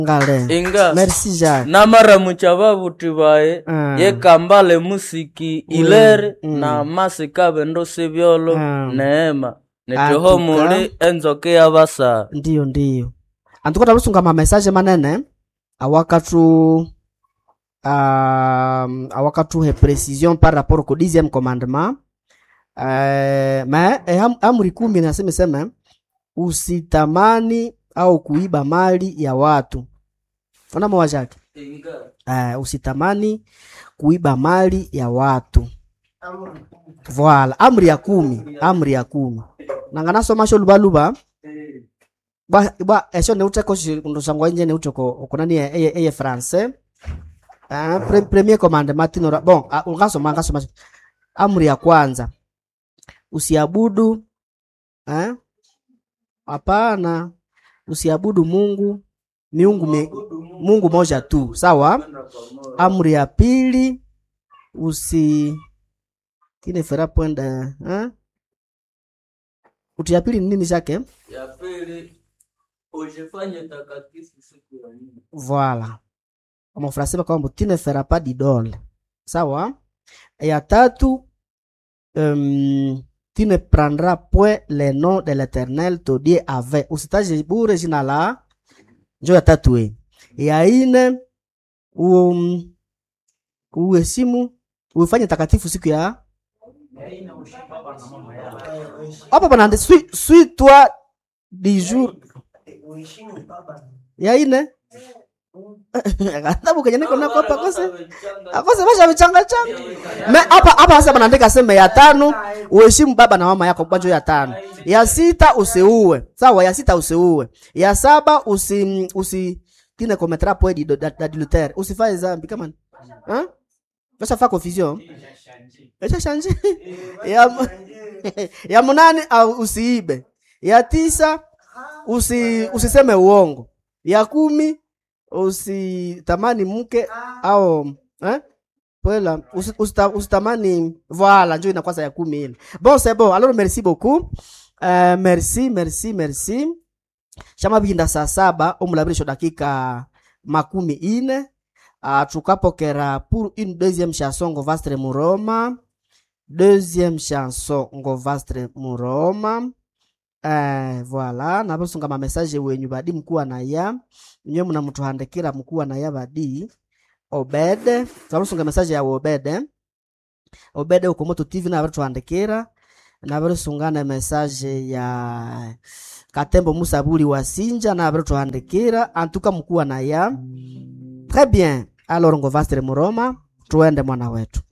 ngale inga merci jacques namaramucha babuti baye Mm. yekambale musiki ilere mm. na masika bendo sibyolo Mm. neema nitiho Atuka. muli enzoke yabasa ndiyo ndiyo antukota lusunga mamesaje manene awakatu um, awakatuhe precision par rapport ko dixième commandement uh, ma eh, am, amri kumi nasemeseme usitamani au kuiba mali ya watu onamawa jake uh, usitamani kuiba mali ya watu voila amri ya kumi amri ya kumi nanganasoma lubaluba bwa bwa esho ne uteko ndosangwa nje ne uteko okunani eye eye français ah pre, premier commandement tinora bon ah, ungasoma ngasoma amri ya kwanza usiabudu eh hapana usiabudu Mungu miungu mi, Mungu moja tu sawa amri ya pili usi kine fera pwenda eh uti ya pili ni nini chake ya pili ujifanye takatifu siku ya nne Voilà. En français par contre, tu ne feras pas d'idole. Sawa? Ya tatu, um, tu ne prendras point le nom de l'Éternel ton Dieu avec. Usitaje bure jina la njo ya tatu hii. Ya ine um, uheshimu uifanye takatifu siku ya hapa pana suis suis toi du jour ya ine katabu kenye niko nako hapa kose akose basha vichanga changa me hapa hapa sasa banaandika sema ya tano uheshimu baba na mama yako kwanza ya tano ya sita usiue sawa ya sita usiue ya saba usi usi tine commettra point d'adultère usifanye dhambi kama hein Sasa fa confusion Acha change ya mu- ya munane au usiibe ya tisa usi usiseme uongo ya kumi usitamani mke au eh? Pwela, usi- usita- usitamani voilà njo inakwasa ya kumi ile bon c'est bon alors merci beaucoup uh, merci merci merci shama bihinda saa saba omulabirisho dakika makumi ine uh, tukapokera pour une deuxième chanson ngo vastre muroma deuxième chanson ngo vastre muroma Eh, voilà nabasunga mamesaje wenyu badi mkuwa naya nyewe mnamutuhandikira mkuwa naya badi obede twabasunga mesaje ya obede obede uko moto tv nabarituhandikira nabarisungana mesaje ya katembo musabuli wa sinja nabarituhandikira antuka mkuwa naya très bien alors ngo vastre muroma tuende mwana wetu